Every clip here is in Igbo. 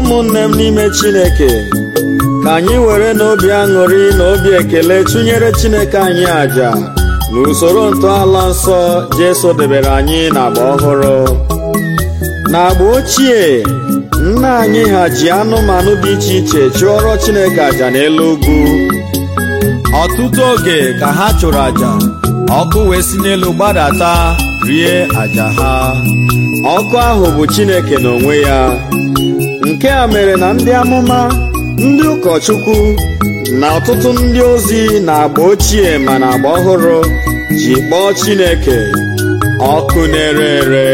ụmụnne m n'ime Chineke ka anyị were n'obi aṅụrị na obi ekele tụnyere Chineke anyị àjà na usoro ntọala nsọ Jesu debere anyị n'agba ọhụrụ n'agba ochie nna anyị ha ji anụmanụ dị iche iche chụọrọ Chineke àjà n'elu ugwu ọtụtụ oge ka ha chụrụ àjà ọkụ wee si n'elu gbadata rie àjà ha ọkụ ahụ bụ Chineke n'onwe ya nke a mere na ndị amụma ndị ụkọchukwu na ọtụtụ ndị ozi na agba ochie ma na agba ọhụrụ ji kpọọ Chineke ọkụ na-ere ere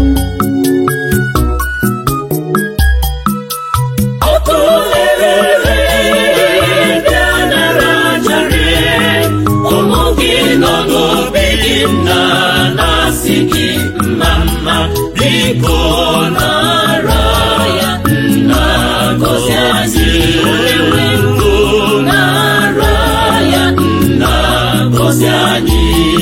ọkụ na-ere ere bịa nara aja rie ụmụ gị nọ n'obi gị nna na-asị gị mma mma biko nara ya nna gọzi anyị onyenwe ndụ nara ya nna gọzi anyị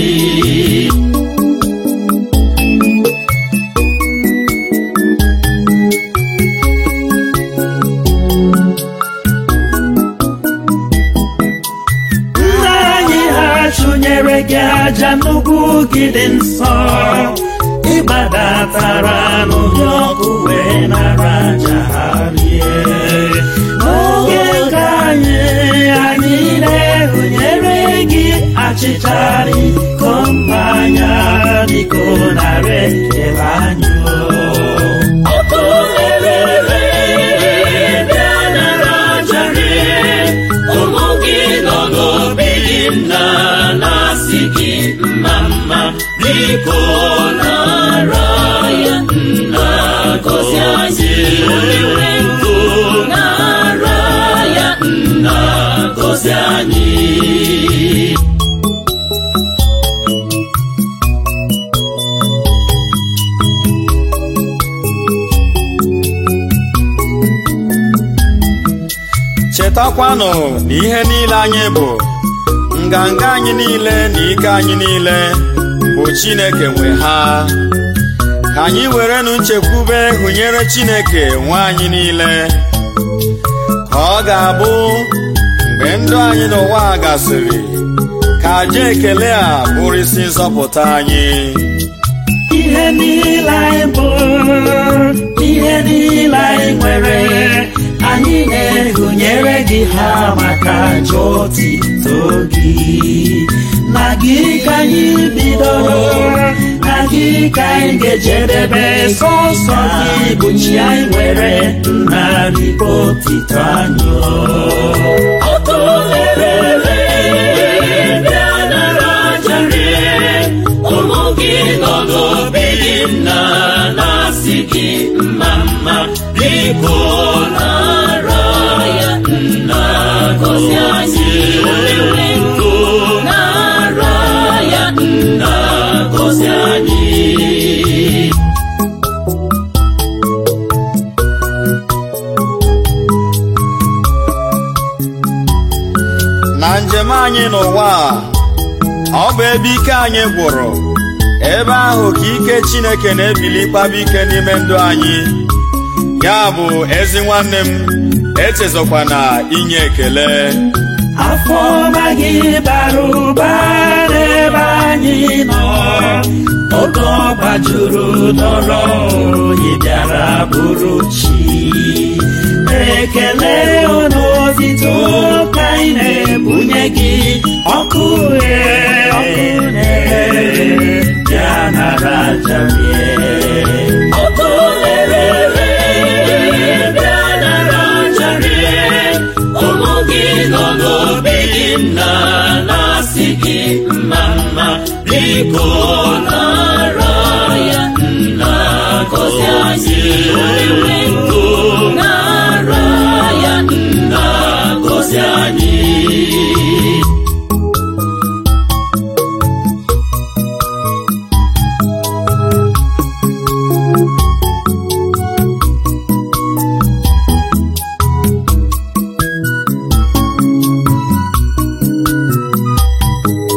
nna anyị ha chụnyere gị aja n'ugwu gị dị nsọ ịgbadatara n'ụdị ọkụ wee nara aja ha rie n'oge nke anyị anyị na-ehụnyere gị achịcha iko mmanya biko nara ekele anyị o. ọkụ na-ere ere bịa nara aja rie ụmụ gị nọ n'obi gị nna na-asị gị mma mma biko nara ya nna gọzi anyị onyenwe ndụ nara ya nna gọzi anyị chetakwanụ na ihe niile anyị bụ nganga anyị niile na ike anyị niile bụ Chineke nwe ha ka anyị werenụ nchekwube hụnyere Chineke nwe anyị niile ka ọ ga-abụ mgbe ndụ anyị n'ụwa a gasịrị ka aja ekele a bụrụ isi nzọpụta anyị ihe niile anyị bụ ihe niile anyị nwere anyị na-ehụnyere gị ha maka aja otito gị na gị ka anyị bidoro na gị ka anyị ga-ejedebe sọsọ gị bụ chi anyị nwere nna biko otito anyị ọkụ na-ere bịa nara aja rie ụmụ gị nọ n'obi gị nna na-asị gị mma mma biko nara ya nna gọzi anyị onyenwe ndụ nara ya nna gọzi anyị na njem anyị n'ụwa a, ọ bụ ebe ike anyị gwụrụ ebe ahụ ka ike Chineke na-ebili kpaba ike n'ime ndụ anyị ya bụ ezi nwanne m echezọkwana inye ekele afọ ọma gị bara ụba n'ebe anyị nọ oge ọ gbajuru n'ọrụ ị bịara bụrụ chi ekele ọnụ otito ka anyị na-ebunye gị ọkụ ghe ọkụ na-ere bịa nara aja rie ọkụ na-ere bịa nara aja rie ụmụ gị nọ n'obi gị nna na-asị gị mma mma biko nara ya nna gọzi anyị onyenwe ndụ nara ya nna gọzi anyị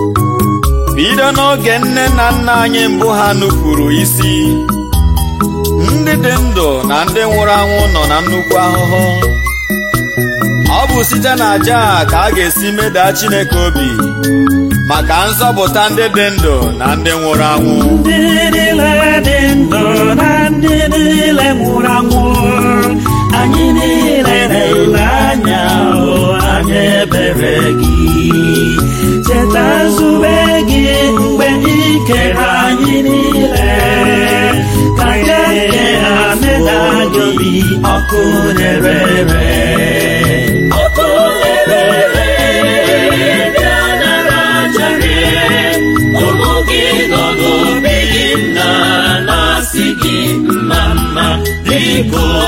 bido n'oge nne na nna anyị mbụ ha nupụrụ isi ndị dị ndụ na ndị nwụrụ anwụ nọ na nnukwu ahụhụ ọ bụ site na aja a ka a ga-esi medaa Chineke obi maka nzọpụta ndị dị ndụ na ndị nwụrụ anwụ ndị niile dị ndụ na ndị niile nwụrụ anwụ anyị niile na-ele anya hụ anya ebere gị cheta nzube gị mgbe ị kere anyị niile ka ya nke ha meda gị obi ọkụ na-erere ọkụ na-erere bịa nara jere ụmụ gị nọ n'obi gị nna na-asị gị mma mma biko